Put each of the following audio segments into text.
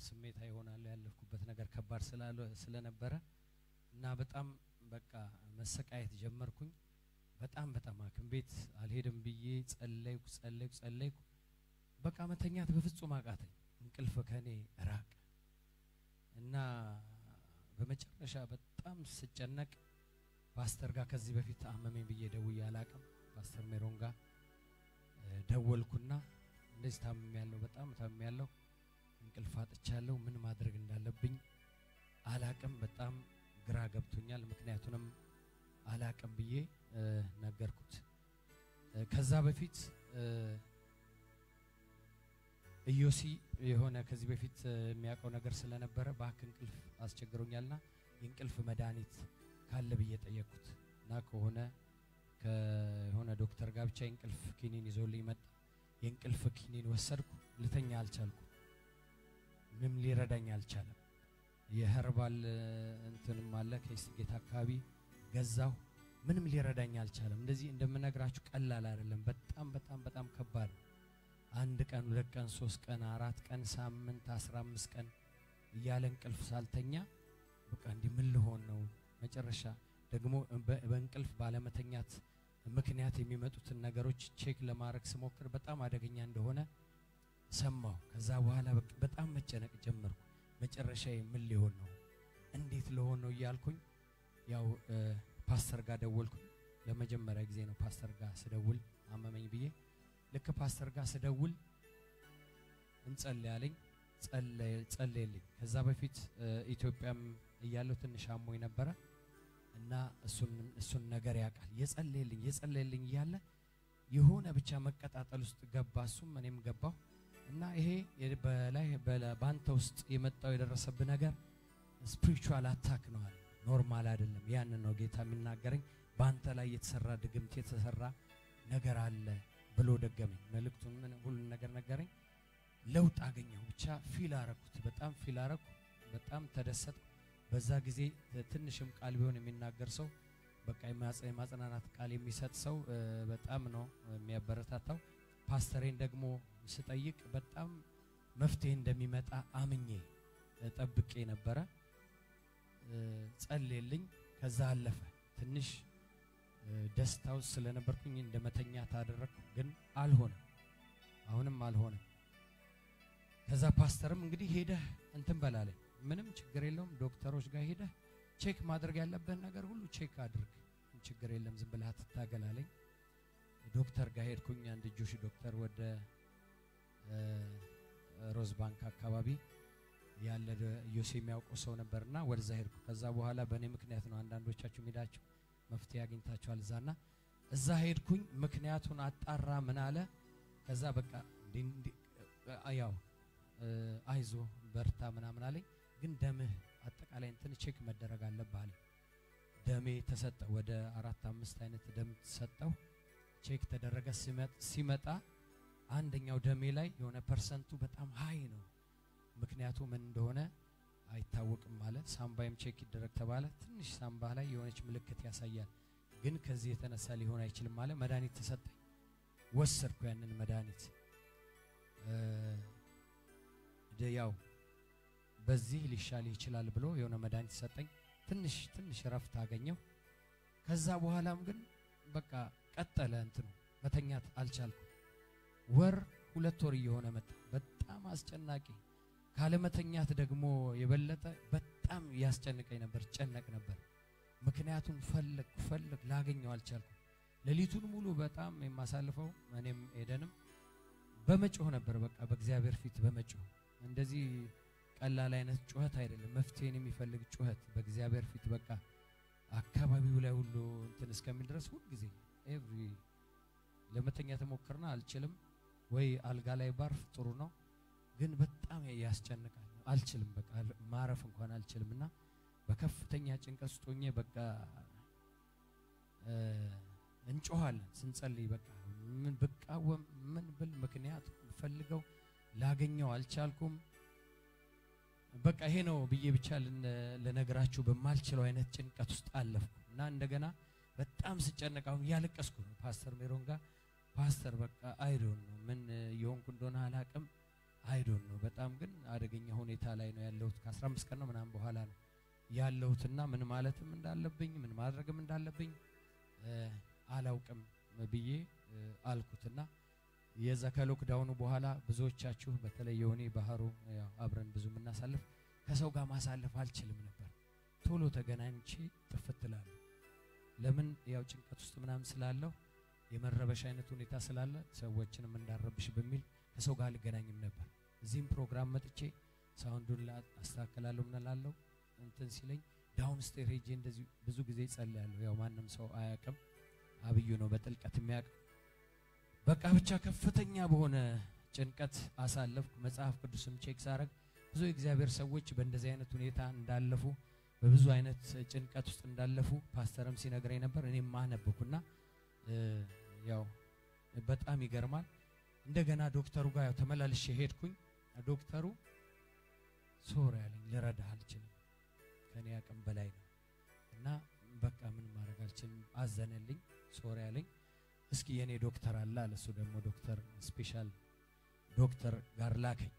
ስሜታ ይሆናል ያለፍኩበት ነገር ከባድ ስላለ ስለነበረ እና በጣም በቃ መሰቃየት ጀመርኩኝ። በጣም በጣም ሐኪም ቤት አልሄድም ብዬ ጸለይኩ ጸለይኩ ጸለይኩ። በቃ መተኛት በፍጹም አቃተኝ። እንቅልፍ ከኔ ራቅ እና በመጨረሻ በጣም ስጨነቅ ፓስተር ጋር ከዚህ በፊት አመመኝ ብዬ ደውዬ አላቅም። ፓስተር ሜሮን ጋር ደወልኩና እንደዚህ ታምም ያለው በጣም ታምም ያለው እንቅልፍ አጥቻለሁ፣ ምን ማድረግ እንዳለብኝ አላቅም። በጣም ግራ ገብቶኛል፣ ምክንያቱንም አላቅም ብዬ ነገርኩት። ከዛ በፊት ኢዮሲ የሆነ ከዚህ በፊት የሚያውቀው ነገር ስለነበረ እባክህ እንቅልፍ አስቸግሮኛልና የእንቅልፍ መድኃኒት ካለ ብዬ ጠየቅኩት እና ከሆነ ከሆነ ዶክተር ጋር ብቻ የእንቅልፍ ኪኒን ይዞልኝ መጣ። የእንቅልፍ ኪኒን ወሰድኩ። ልተኛ አልቻልኩ። ምንም ሊረዳኝ አልቻለም። የኸርባል እንትንም አለ ከስጌት አካባቢ ገዛሁ። ምንም ሊረዳኝ አልቻለም። እንደዚህ እንደምነግራችሁ ቀላል አይደለም። በጣም በጣም በጣም ከባድ ነው። አንድ ቀን፣ ሁለት ቀን፣ ሶስት ቀን፣ አራት ቀን፣ ሳምንት፣ አስራ አምስት ቀን እያለ እንቅልፍ ሳልተኛ በቃ እንዲህ ምን ልሆን ነው? መጨረሻ ደግሞ በእንቅልፍ ባለመተኛት ምክንያት የሚመጡትን ነገሮች ቼክ ለማድረግ ስሞክር በጣም አደገኛ እንደሆነ ሰማሁ። ከዛ በኋላ በጣም መጨነቅ ጀመርኩ። መጨረሻ ምን ሊሆን ነው? እንዴት ልሆን ነው እያልኩኝ ያው ፓስተር ጋር ደወልኩኝ። ለመጀመሪያ ጊዜ ነው ፓስተር ጋር ስደውል አመመኝ ብዬ ልክ ፓስተር ጋር ስደውል እንጸልይ አለኝ። ጸለየልኝ። ከዛ በፊት ኢትዮጵያም እያለሁ ትንሽ አሞኝ ነበረ እና እሱን ነገር ያውቃል። የጸለየልኝ የጸለየልኝ እያለ የሆነ ብቻ መቀጣጠል ውስጥ ገባ፣ እሱም እኔም ገባሁ እና ይሄ በላይ በአንተ ውስጥ የመጣው የደረሰብህ ነገር ስፒሪቹዋል አታክ ነው አለ። ኖርማል አይደለም። ያንን ነው ጌታ የሚናገረኝ። በአንተ ላይ የተሰራ ድግምት የተሰራ ነገር አለ ብሎ ደገመኝ። መልእክቱን ምን ሁሉን ነገር ነገረኝ። ለውጥ አገኘሁ። ብቻ ፊል አረኩት። በጣም ፊል አረኩ። በጣም ተደሰጥኩ። በዛ ጊዜ ትንሽም ቃል ቢሆን የሚናገር ሰው በቃ የማጽናናት ቃል የሚሰጥ ሰው በጣም ነው የሚያበረታታው። ፓስተሬን ደግሞ ስጠይቅ በጣም መፍትሄ እንደሚመጣ አምኜ ጠብቄ ነበረ። ጸልየልኝ። ከዛ አለፈ። ትንሽ ደስታ ውስጥ ስለነበርኩኝ እንደ መተኛት አደረግኩ፣ ግን አልሆነም። አሁንም አልሆነም። ከዛ ፓስተርም እንግዲህ ሄደህ እንትን በላለኝ ምንም ችግር የለውም ዶክተሮች ጋር ሄደህ ቼክ ማድረግ ያለብህን ነገር ሁሉ ቼክ አድርግ፣ ችግር የለም ዝም ብለህ አትታገላለኝ። ዶክተር ጋር ሄድኩኝ። አንድ ጆሽ ዶክተር ወደ ሮዝ ባንክ አካባቢ ያለ ዮሴ የሚያውቀው ሰው ነበርና ወደዛ ሄድኩ። ከዛ በኋላ በእኔ ምክንያት ነው አንዳንዶቻችሁ ሄዳችሁ መፍትሄ አግኝታችኋል እዛና እዛ ሄድኩኝ። ምክንያቱን አጣራ ምን አለ። ከዛ በቃ ያው አይዞ በርታ ምናምን አለኝ። ግን ደምህ አጠቃላይ እንትን ቼክ መደረግ አለብህ አለኝ። ደሜ ተሰጠ። ወደ አራት አምስት አይነት ደም ተሰጠው። ቼክ ተደረገ። ሲመጣ አንደኛው ደሜ ላይ የሆነ ፐርሰንቱ በጣም ሀይ ነው። ምክንያቱ ምን እንደሆነ አይታወቅም አለ። ሳምባይም ቼክ ይደረግ ተባለ። ትንሽ ሳምባ ላይ የሆነች ምልክት ያሳያል፣ ግን ከዚህ የተነሳ ሊሆን አይችልም አለ። መድኃኒት ተሰጠኝ። ወሰድኩ ያንን መድኃኒት ያው በዚህ ሊሻል ይችላል ብሎ የሆነ መድኃኒት ሰጠኝ። ትንሽ ትንሽ ረፍት አገኘው። ከዛ በኋላም ግን በቃ ቀጠለ እንትኑ መተኛት አልቻልኩም። ወር ሁለት ወር እየሆነ መጣ። በጣም አስጨናቂ ካለመተኛት ደግሞ የበለጠ በጣም ያስጨንቀኝ ነበር፣ ጨነቅ ነበር። ምክንያቱም ፈለግ ፈለግ ላገኘው አልቻልኩም። ሌሊቱን ሙሉ በጣም የማሳልፈው እኔም ኤደንም በመጮህ ነበር። በቃ በእግዚአብሔር ፊት በመጮህ እንደዚህ ቀላል አይነት ጩኸት አይደለም፣ መፍትሄን የሚፈልግ ጩኸት በእግዚአብሔር ፊት በቃ አካባቢው ላይ ሁሉ እንትን እስከሚል ድረስ ሁልጊዜ ኤቭሪ ለመተኛ ተሞክርና አልችልም ወይ አልጋ ላይ ባርፍ ጥሩ ነው፣ ግን በጣም ያስጨንቃል። አልችልም በቃ ማረፍ እንኳን አልችልም እና በከፍተኛ ጭንቀት ውስጥ ሆኜ በቃ እንጮኋለን ስንጸልይ በቃ ምን ብቃወም ምን ብል ምክንያት ፈልገው ላገኘው አልቻልኩም። በቃ ይሄ ነው ብዬ ብቻ ልነግራችሁ በማልችለው አይነት ጭንቀት ውስጥ አለፍኩ እና እንደገና በጣም ስጨነቅ አሁን እያለቀስኩ ነው ፓስተር ሜሮን ጋር ፓስተር በቃ አይዶን ነው ምን የሆንኩ እንደሆነ አላቅም አይዶን ነው በጣም ግን አደገኛ ሁኔታ ላይ ነው ያለሁት። ከ15 ቀን ነው ምናምን በኋላ ነው ያለሁትና ምን ማለትም እንዳለብኝ ምን ማድረግም እንዳለብኝ አላውቅም ብዬ አልኩትና የዛ ከሎክዳውኑ በኋላ ብዙዎቻችሁ በተለይ የሆኔ ባህሩ ያው አብረን ብዙ የምናሳልፍ ከሰው ጋር ማሳለፍ አልችልም ነበር። ቶሎ ተገናኝቼ ጥፍት እላለሁ። ለምን ያው ጭንቀት ውስጥ ምናምን ስላለሁ የመረበሽ አይነት ሁኔታ ስላለ ሰዎችንም እንዳረብሽ በሚል ከሰው ጋር አልገናኝም ነበር። እዚህም ፕሮግራም መጥቼ ሳውንዱን አስተካከላለሁ ምናላለሁ እንትን ሲለኝ ዳውን ስቴር ሄጄ እንደዚህ ብዙ ጊዜ ጸልያለሁ። ያው ማንም ሰው አያውቅም፣ አብዩ ነው በጥልቀት የሚያውቅ። በቃ ብቻ ከፍተኛ በሆነ ጭንቀት አሳለፍኩ። መጽሐፍ ቅዱስም ቼክ ሳረግ ብዙ የእግዚአብሔር ሰዎች በእንደዚህ አይነት ሁኔታ እንዳለፉ በብዙ አይነት ጭንቀት ውስጥ እንዳለፉ ፓስተርም ሲነግረኝ ነበር። እኔም ማነበኩና ያው በጣም ይገርማል። እንደገና ዶክተሩ ጋር ያው ተመላልሼ ሄድኩኝ። ዶክተሩ ሶሪ ያለኝ ልረዳህ አልችልም፣ ከኔ አቅም በላይ ነው እና በቃ ምን ማድረግ አልችልም። አዘነልኝ፣ ሶሪ ያለኝ። እስኪ የኔ ዶክተር አለ አለ። እሱ ደግሞ ዶክተር ስፔሻል ዶክተር ጋር ላከኝ።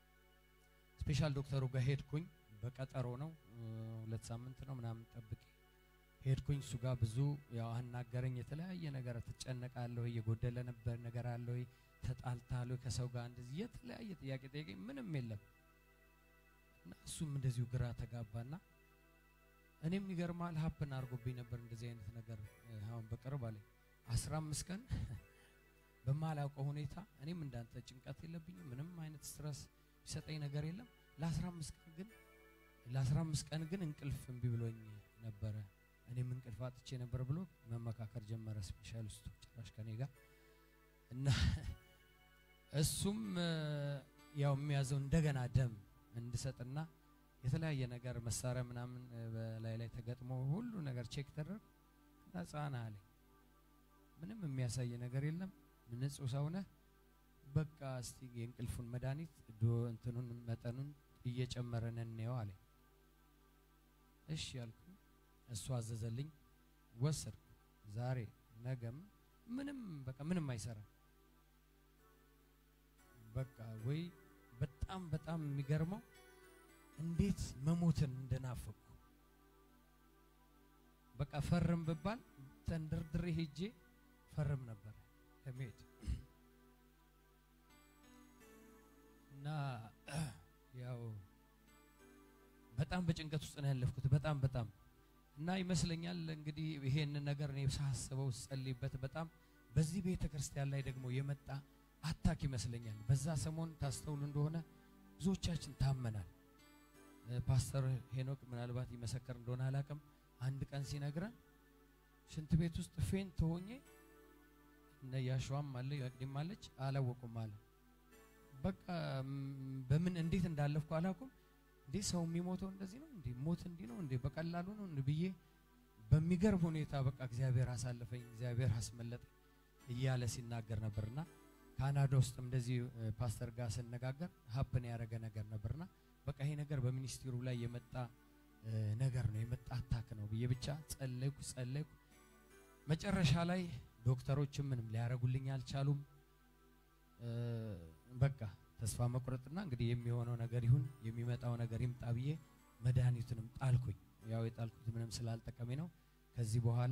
ስፔሻል ዶክተሩ ጋር ሄድኩኝ። በቀጠሮ ነው፣ ሁለት ሳምንት ነው ምናምን ጠብቄ ሄድኩኝ። እሱ ጋር ብዙ ያው አናገረኝ። የተለያየ ነገር ትጨነቃለሁ፣ የጎደለ ነበር ነገር አለ ወይ ተጣልታለሁ ከሰው ጋር እንደዚህ የተለያየ ጥያቄ ጠየቀኝ። ምንም የለም እና እሱም እንደዚሁ ግራ ተጋባና እኔም ይገርማል ሀፕን አድርጎብኝ ነበር እንደዚህ አይነት ነገር አሁን በቅርብ አለኝ አስራ አምስት ቀን በማላውቀው ሁኔታ እኔም እንዳንተ ጭንቀት የለብኝም ምንም አይነት ስትረስ የሚሰጠኝ ነገር የለም ለአስራ አምስት ቀን ግን ለአስራ አምስት ቀን ግን እንቅልፍ እምቢ ብሎኝ ነበረ እኔም እንቅልፍ አጥቼ ነበር ብሎ መመካከር ጀመረ ስፔሻሊስቱ ጭራሽ ከኔ ጋር እና እሱም ያው የሚያዘው እንደገና ደም እንድሰጥና የተለያየ ነገር መሳሪያ ምናምን በላይ ላይ ተገጥሞ ሁሉ ነገር ቼክ ተደረግ ነፃ ነህ አለኝ። ምንም የሚያሳይ ነገር የለም፣ ንጹህ ሰው ነህ። በቃ እስቲ የእንቅልፉን መድኃኒት ዶ እንትኑን መጠኑን እየጨመረን እንየው አለኝ። እሺ ያልኩ፣ እሱ አዘዘልኝ፣ ወሰድኩ። ዛሬ ነገም ምንም በቃ ምንም አይሰራም። በቃ ወይ በጣም በጣም የሚገርመው እንዴት መሞትን እንደናፈቁ በቃ ፈርም ብባል ተንደርድሬ ሄጄ ፈርም ነበር ለመሄድ እና ያው በጣም በጭንቀት ውስጥ ነው ያለፍኩት። በጣም በጣም እና ይመስለኛል እንግዲህ ይሄንን ነገር እኔ ሳስበው ስጸልይበት በጣም በዚህ ቤተ ክርስቲያን ላይ ደግሞ የመጣ አታክ ይመስለኛል። በዛ ሰሞን ታስተውሉ እንደሆነ ብዙዎቻችን ታመናል። ፓስተር ሄኖክ ምናልባት ይመሰከር እንደሆነ አላቅም። አንድ ቀን ሲነግረን ሽንት ቤት ውስጥ ፌንት ሆኜ እነ ያሸዋም አለ ያቅዲም አለች አላወቁም አለ። በቃ በምን እንዴት እንዳለፍኩ አላውቅም። እንዴ ሰው የሚሞተው እንደዚህ ነው እንዴ? ሞት እንዲህ ነው እንዴ? በቀላሉ ነው እንዴ ብዬ በሚገርም ሁኔታ በቃ እግዚአብሔር አሳለፈኝ፣ እግዚአብሔር አስመለጠኝ እያለ ሲናገር ነበርና ካናዳ ውስጥም እንደዚህ ፓስተር ጋር ስነጋገር ሀፕን ያደረገ ነገር ነበርና በቃ ይሄ ነገር በሚኒስትሩ ላይ የመጣ ነገር ነው የመጣ አታክ ነው ብዬ ብቻ ጸለይኩ ጸለይኩ። መጨረሻ ላይ ዶክተሮችም ምንም ሊያደርጉልኝ አልቻሉም። በቃ ተስፋ መቁረጥና እንግዲህ የሚሆነው ነገር ይሁን የሚመጣው ነገር ይምጣ ብዬ መድኃኒቱንም ጣልኩኝ። ያው የጣልኩት ምንም ስላልጠቀሜ ነው። ከዚህ በኋላ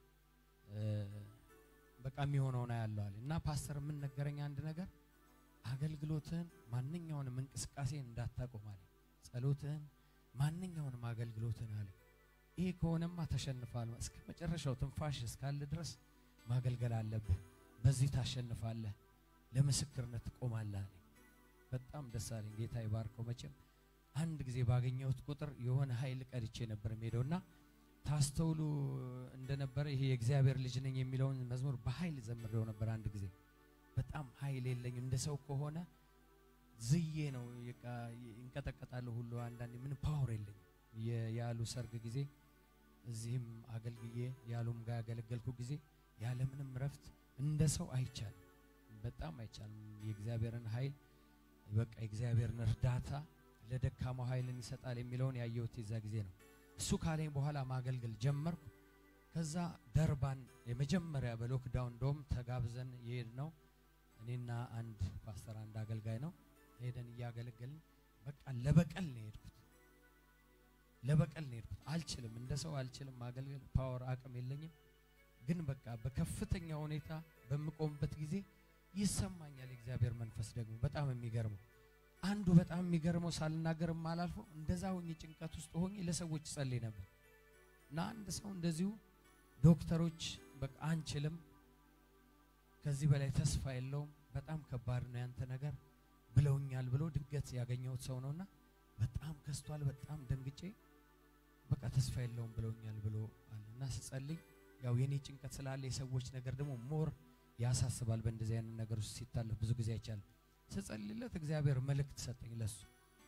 በቃ የሚሆነውን አያለው አለ እና ፓስተር ምን ነገረኝ አንድ ነገር አገልግሎትህን ማንኛውንም እንቅስቃሴ እንዳታቆም አለ። ጸሎትህን ማንኛውንም አገልግሎትህን አለ። ይሄ ከሆነማ ተሸንፋል። እስከ መጨረሻው ትንፋሽ እስካለ ድረስ ማገልገል አለብህ። በዚህ ታሸንፋለህ፣ ለምስክርነት ትቆማለህ አለ። በጣም ደስ አለኝ። ጌታ ይባርከው። መቼም አንድ ጊዜ ባገኘሁት ቁጥር የሆነ ኃይል ቀድቼ ነበር የምሄደውና ታስተውሉ እንደነበረ ይሄ የእግዚአብሔር ልጅ ነኝ የሚለውን መዝሙር በኃይል ዘምሬው ነበር አንድ ጊዜ በጣም ኃይል የለኝም። እንደ ሰው ከሆነ ዝዬ ነው ይንቀጠቀጣለሁ ሁሉ አንዳንዴ ምን ፓወር የለኝም። ያሉ ሰርግ ጊዜ እዚህም አገልግዬ ያሉም ጋር ያገለገልኩ ጊዜ ያለምንም ረፍት እንደ ሰው አይቻልም፣ በጣም አይቻልም። የእግዚአብሔርን ኃይል በቃ የእግዚአብሔርን እርዳታ ለደካማው ኃይልን ይሰጣል የሚለውን ያየሁት የዛ ጊዜ ነው። እሱ ካለኝ በኋላ ማገልገል ጀመርኩ። ከዛ ደርባን የመጀመሪያ በሎክዳውን እንደውም ተጋብዘን የሄድ ነው እኔና አንድ ፓስተር አንድ አገልጋይ ነው ሄደን እያገለገልን በቃ ለበቀል ነው የሄድኩት። ለበቀል ነው የሄድኩት። አልችልም፣ እንደ ሰው አልችልም ማገልገል፣ ፓወር አቅም የለኝም። ግን በቃ በከፍተኛ ሁኔታ በምቆምበት ጊዜ ይሰማኛል የእግዚአብሔር መንፈስ ደግሞ በጣም የሚገርመው አንዱ በጣም የሚገርመው ሳልናገርም አላልፈው እንደዛ ሆኜ ጭንቀት ውስጥ ሆኜ ለሰዎች ጸልይ ነበር እና አንድ ሰው እንደዚሁ ዶክተሮች በቃ አንችልም፣ ከዚህ በላይ ተስፋ የለውም፣ በጣም ከባድ ነው ያንተ ነገር ብለውኛል ብሎ ድንገት ያገኘሁት ሰው ነውና በጣም ከስቷል። በጣም ደንግጬ በቃ ተስፋ የለውም ብለውኛል ብሎ አለ እና ስጸልይ ያው የኔ ጭንቀት ስላለ የሰዎች ነገር ደግሞ ሞር ያሳስባል። በእንደዚህ አይነት ነገር ውስጥ ሲታለፍ ብዙ ጊዜ አይቻልም። ስጸልይለት እግዚአብሔር መልእክት ሰጠኝ ለሱ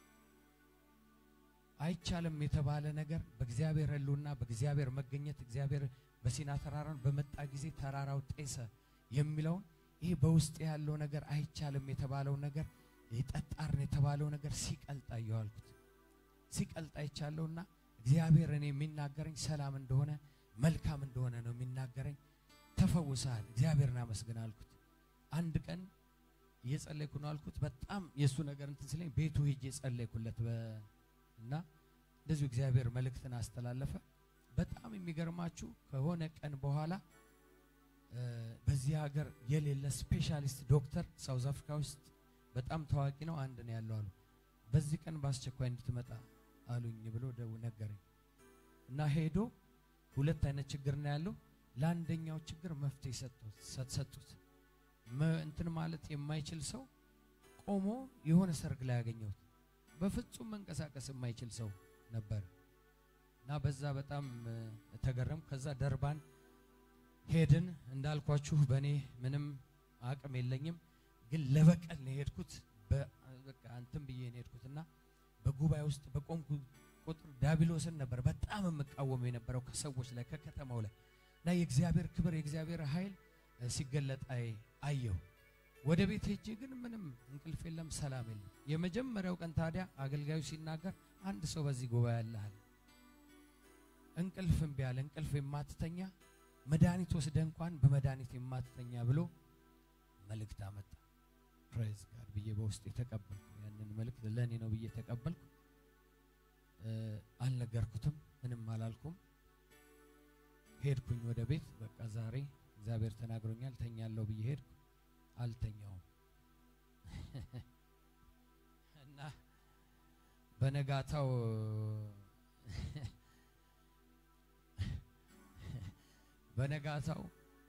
አይቻልም የተባለ ነገር በእግዚአብሔር ሕልውና በእግዚአብሔር መገኘት እግዚአብሔር በሲና ተራራን በመጣ ጊዜ ተራራው ጤሰ የሚለውን ይሄ በውስጥ ያለው ነገር አይቻልም የተባለው ነገር የጠጣርን የተባለው ነገር ሲቀልጥ አየዋልኩት። ሲቀልጥ አይቻለሁና እግዚአብሔር እኔ የሚናገረኝ ሰላም እንደሆነ መልካም እንደሆነ ነው የሚናገረኝ። ተፈውሰሃል፣ እግዚአብሔርን አመስግን አልኩት። አንድ ቀን እየጸለይኩ ነው አልኩት። በጣም የእሱ ነገር እንትን ስለኝ ቤቱ ሄጄ ጸለይኩለት እና እንደዚሁ እግዚአብሔር መልእክትን አስተላለፈ። በጣም የሚገርማችሁ ከሆነ ቀን በኋላ በዚህ ሀገር የሌለ ስፔሻሊስት ዶክተር ሳውዝ አፍሪካ ውስጥ በጣም ታዋቂ ነው፣ አንድ ነው ያለው አሉ። በዚህ ቀን በአስቸኳይ እንድትመጣ አሉኝ ብሎ ደው ነገረኝ እና ሄዶ ሁለት አይነት ችግር ነው ያለው። ለአንደኛው ችግር መፍትሄ ሰጡት። እንትን ማለት የማይችል ሰው ቆሞ የሆነ ሰርግ ላይ ያገኘሁት በፍጹም መንቀሳቀስ የማይችል ሰው ነበር እና በዛ በጣም ተገረም። ከዛ ደርባን ሄድን። እንዳልኳችሁ በእኔ ምንም አቅም የለኝም፣ ግን ለበቀል ነው የሄድኩት። በቃ እንትን ብዬ ነው የሄድኩት እና በጉባኤ ውስጥ በቆምኩ ቁጥር ዳቢሎስን ነበር በጣም የምቃወመው የነበረው ከሰዎች ላይ ከከተማው ላይ እና የእግዚአብሔር ክብር የእግዚአብሔር ኃይል ሲገለጥ አየሁ። ወደ ቤት ሄጄ ግን ምንም እንቅልፍ የለም፣ ሰላም የለም። የመጀመሪያው ቀን ታዲያ አገልጋዩ ሲናገር አንድ ሰው በዚህ ጉባኤ ያለሃል እንቅልፍ እምቢ አለ፣ እንቅልፍ የማትተኛ መድኃኒት ወስደ እንኳን በመድኃኒት የማትተኛ ብሎ መልእክት አመጣ። ፕሬዝ ጋር ብዬ በውስጥ የተቀበልኩ ያንን መልእክት ለእኔ ነው ብዬ ተቀበልኩ። አልነገርኩትም፣ ምንም አላልኩም። ሄድኩኝ ወደ ቤት። በቃ ዛሬ እግዚአብሔር ተናግሮኛል ተኛለሁ ብዬ ሄድኩ። አልተኛውም እና በነጋታው በነጋታው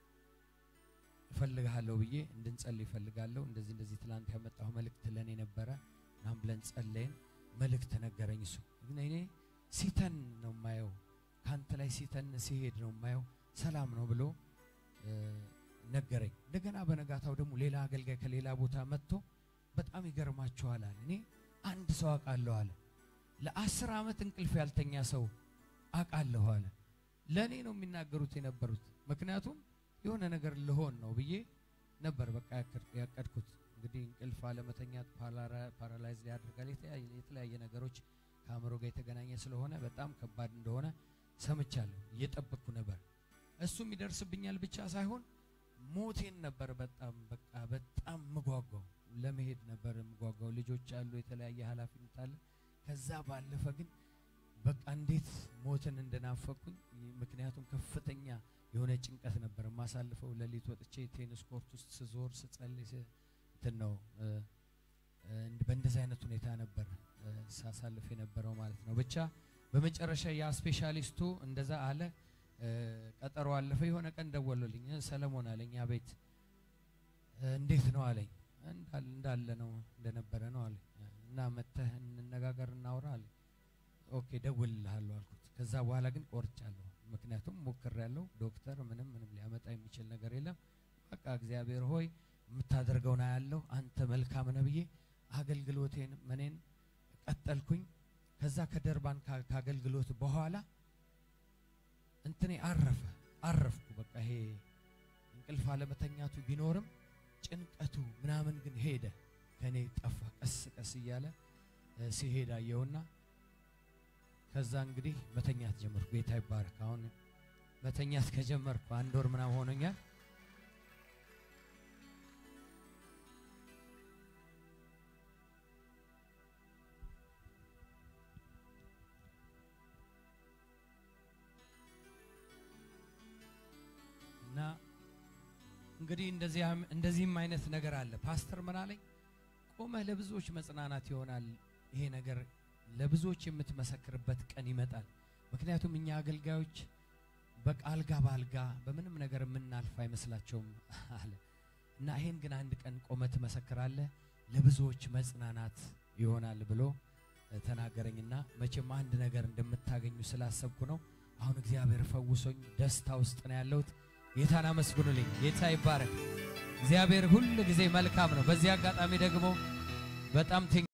እፈልግሃለሁ ብዬ እንድንጸልይ እፈልጋለሁ። እንደዚህ እንደዚህ ትላንት ያመጣው መልእክት ለእኔ ነበረ። ናም ብለን ጸለይን። መልእክት ነገረኝ። እሱ ግን እኔ ሲተን ነው የማየው፣ ከአንተ ላይ ሲተን ሲሄድ ነው የማየው፣ ሰላም ነው ብሎ ነገረኝ። እንደገና በነጋታው ደግሞ ሌላ አገልጋይ ከሌላ ቦታ መጥቶ በጣም ይገርማችኋል አለ። እኔ አንድ ሰው አውቃለሁ አለ። ለአስር ዓመት እንቅልፍ ያልተኛ ሰው አውቃለሁ አለ። ለእኔ ነው የሚናገሩት የነበሩት። ምክንያቱም የሆነ ነገር ልሆን ነው ብዬ ነበር በቃ ያቀድኩት። እንግዲህ እንቅልፍ አለመተኛት ፓራላይዝ ያደርጋል። የተለያየ ነገሮች ከአእምሮ ጋር የተገናኘ ስለሆነ በጣም ከባድ እንደሆነ ሰምቻለሁ። እየጠበቅኩ ነበር። እሱም ይደርስብኛል ብቻ ሳይሆን ሞቴን ነበር በጣም በቃ በጣም ምጓጓው ለመሄድ ነበር ምጓጓው። ልጆች አሉ፣ የተለያየ ኃላፊነት አለ። ከዛ ባለፈ ግን በቃ እንዴት ሞትን እንደናፈኩኝ ምክንያቱም ከፍተኛ የሆነ ጭንቀት ነበር የማሳልፈው። ሌሊት ወጥቼ ቴኒስ ኮርት ውስጥ ስዞር ስጸልይ እንትን ነው በእንደዚህ አይነት ሁኔታ ነበር ሳሳልፍ የነበረው ማለት ነው። ብቻ በመጨረሻ ያ ስፔሻሊስቱ እንደዛ አለ። ቀጠሮ አለፈ። የሆነ ቀን ደወሉልኝ። ሰለሞን አለኝ። አቤት እንዴት ነው አለኝ። እንዳለ ነው እንደነበረ ነው አለኝ። እና መተህ እንነጋገር እናውራ አለኝ። ኦኬ ደውልልሃለሁ አልኩት። ከዛ በኋላ ግን ቆርጫለሁ። ምክንያቱም ሞክሬያለሁ። ዶክተር ምንም ምንም ሊያመጣ የሚችል ነገር የለም። በቃ እግዚአብሔር ሆይ የምታደርገውን አያለሁ፣ አንተ መልካም ነህ ብዬ አገልግሎቴን ምኔን ቀጠልኩኝ። ከዛ ከደርባን ከአገልግሎት በኋላ እንትኔ አረፈ አረፍኩ። በቃ ይሄ እንቅልፍ አለመተኛቱ ቢኖርም ጭንቀቱ ምናምን ግን ሄደ፣ ከኔ ጠፋ። ቀስ ቀስ እያለ ሲሄድ አየውና ከዛ እንግዲህ መተኛት ጀመርኩ። ጌታ ይባረክ። አሁን መተኛት ከጀመርኩ አንድ ወር ምናምን ሆኖኛል። እንግዲህ እንደዚያም እንደዚህም አይነት ነገር አለ። ፓስተር ምን አለኝ? ቆመህ ለብዙዎች መጽናናት ይሆናል። ይሄ ነገር ለብዙዎች የምትመሰክርበት ቀን ይመጣል። ምክንያቱም እኛ አገልጋዮች በቃ አልጋ በአልጋ በምንም ነገር የምናልፍ አይመስላቸውም አለ እና ይሄን ግን አንድ ቀን ቆመህ ትመሰክራለህ፣ ለብዙዎች መጽናናት ይሆናል ብሎ ተናገረኝና መቼም አንድ ነገር እንደምታገኙ ስላሰብኩ ነው። አሁን እግዚአብሔር ፈውሶኝ ደስታ ውስጥ ነው ያለሁት። ጌታን አመስግኑልኝ። ጌታ ይባረክ። እግዚአብሔር ሁል ጊዜ መልካም ነው። በዚህ አጋጣሚ ደግሞ በጣም